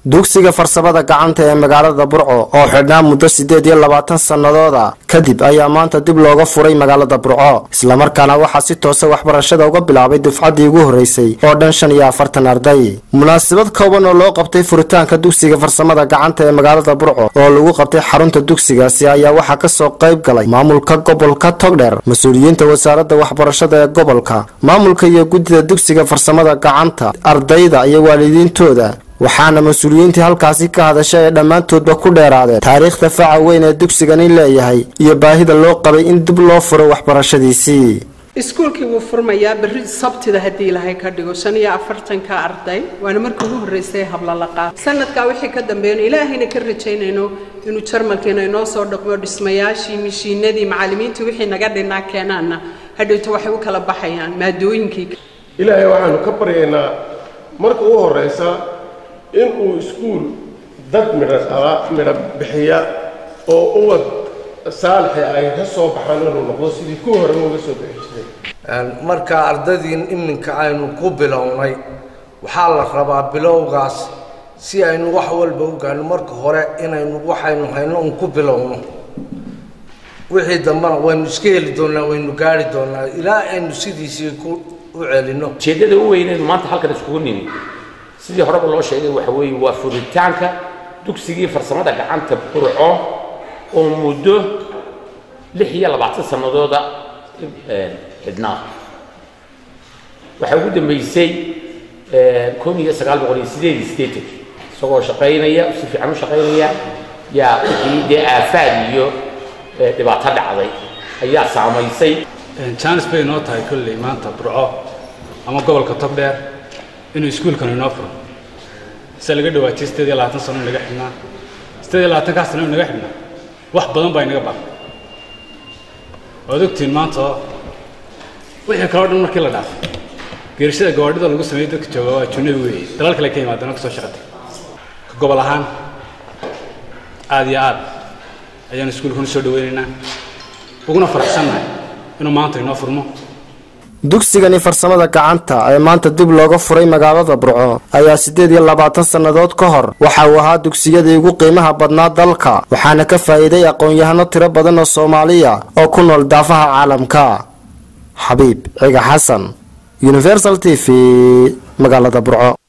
dugsiga farsamada gacanta ee magaalada burco oo xidhnaa muddo siddeed iyo labaatan sannadooda kadib ayaa maanta dib looga furay magaalada burco islamarkaana waxaa si toosa waxbarashada uga bilaabay dufcaddii ugu horreysay oo dhan shan iyo afartan arday munaasabad kooban oo loo qabtay furitaanka dugsiga farsamada gacanta ee magaalada burco oo lagu qabtay xarunta dugsigaasi ayaa waxaa kasoo qayb galay maamulka gobolka togdheer mas-uuliyiinta wasaaradda waxbarashada ee gobolka maamulka iyo guddida dugsiga farsamada gacanta ardayda iyo waalidiintooda waxaana mas-uuliyiintii halkaasi ka hadashay ay dhammaantoodba ku dheeraadeen taariikhda faca weyn ee dugsigani leeyahay iyo baahida loo qabay in dib loo furo waxbarashadiisii iskuulkii wuu furmayaa berri sabtida haddii ilaahay ka dhigo shan iyo afartanka arday waana markii ugu horreysay hablalaqaa sanadkaa wixii ka dambeeyno ilaahayna ka rajaynayno inuu jarmalkiina inoo soo dhaqmo dhismayaashii mishiinadii macallimiintii wixii naga dhinaa keenaanna hadhowta waxay u kala baxayaan maadooyinkii ilaahay waxaanu ka baryaynaa marka ugu horraysa inuu iskuul dad midho dhala midho bixiya oo uwad saalixi ay ka soo baxaan inuu noqdo sidii ku hore uga soo bixi jiray marka ardadiin iminka aynu ku bilownay waxaa la rabaa bilowgaas si aynu wax walba u gaano marka hore inaynu waxaynu hayno un ku bilowno wixii dambena waynu iska heli doonaa waynu gaari doonaa ilaa aynu sidiisii ku u celino ujeeddada u weynaynu maanta halkan iskugu nimi sidii horeba loo sheegay waxa weeye waa furitaanka dugsigii farsamada gacanta burco oo muddo lix iyo labaatan sannadooda xidhnaa waxaa ugu dambeysay kun iyo sagaal boqol iyo sideed iyo siddeetankii isagoo shaqaynaya si fiican u shaqaynaya yaa wixii dee aafaad iyo dhibaato dhacday ayaa saamaysay jaanis bay inoo tahay kolley maanta burco ama gobolka togdheer inuu iskuulkan inoo furo se laga dhawaajiyay sideed iyo labaatan sano in naga xidhnaa sideed iyo labaatankaa sano in naga xidhnaa wax badan baa inaga baaqay waad ogtihiin maanta wixii kaloo dhan markii la dhaafay geerishada gawaadhida lagu sameeyey dadka jooga waa junabi weeye dalal kale ka yimaadeen oo kasoo shaqatay ka gobol ahaan aada iyo aad ayaanu iskuulkan usoo dhaweynaynaa uguna faraxsannahay inuu maanta inoo furmo dugsigani farsamada gacanta ee maanta dib looga furay magaalada burco ayaa siddeed iyo labaatan sannadood ka hor waxa uu ahaa dugsiyadii ugu qiimaha badnaa dalka waxaana ka faa'iiday aqoon-yahano tiro badan oo soomaaliya oo ku nool daafaha caalamka xabiib ciga xasan universal t v magaalada burco